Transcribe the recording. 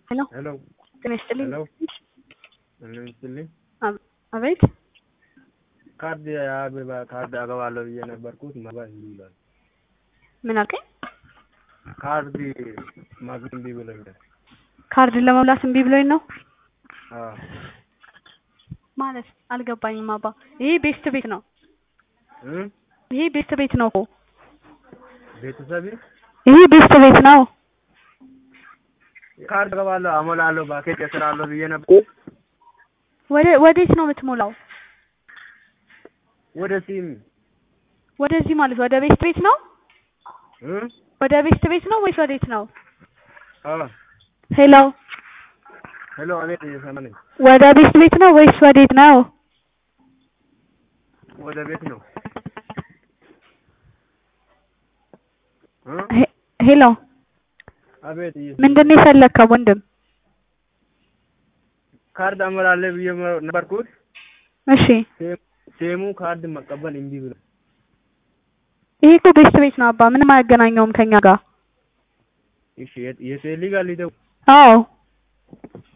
ሄሎ ሄሎ ጤና ይስጥልኝ። ሄሎ ምን ይስጥልኝ። አብ- አቤት ካርድ የአበባ ካርድ አገባለሁ ብዬ ነበርኩት መግባት እምቢ ብሏል። ምን አልከኝ? ካርድ ማግኘት እምቢ ብሎኛል። ካርድን ለመሙላት እምቢ ብሎኝ ነው አዎ ማለት አልገባኝም። አባ ይሄ ቤስት ቤት ነው። እ ይሄ ቤስት ቤት ነው እኮ ቤተሰብ ይሄ ቤስት ቤት ነው። ካርድ አገባለሁ አሞላለሁ ባኬት እሰራለሁ ብዬ ነበር። ወደ ወዴት ነው የምትሞላው? ወደ ሲም ወደዚህ ማለት ወደ ቤስት ቤት ነው። እ ወደ ቤስት ቤት ነው ወይስ ወዴት ነው? አዎ ሄሎ ሄሎ አቤት እየሰማ ነኝ። ወደ ቤስት ቤት ነው ወይስ ወዴት ነው? ወደ ቤት ነው። እ ሄ- ሄሎ አቤት እየሰማ ምንድን ነው የፈለግከው ወንድም? ካርድ አሞላለሁ ብዬ ነበርኩት። እሺ ሴሙ ካርድ መቀበል እምቢ ብሎ ይሄ እኮ ቤስት ቤት ነው አባ፣ ምንም አያገናኘውም ከኛ ጋር። እሺ የት- የቴሌ ጋር ሊደውል አዎ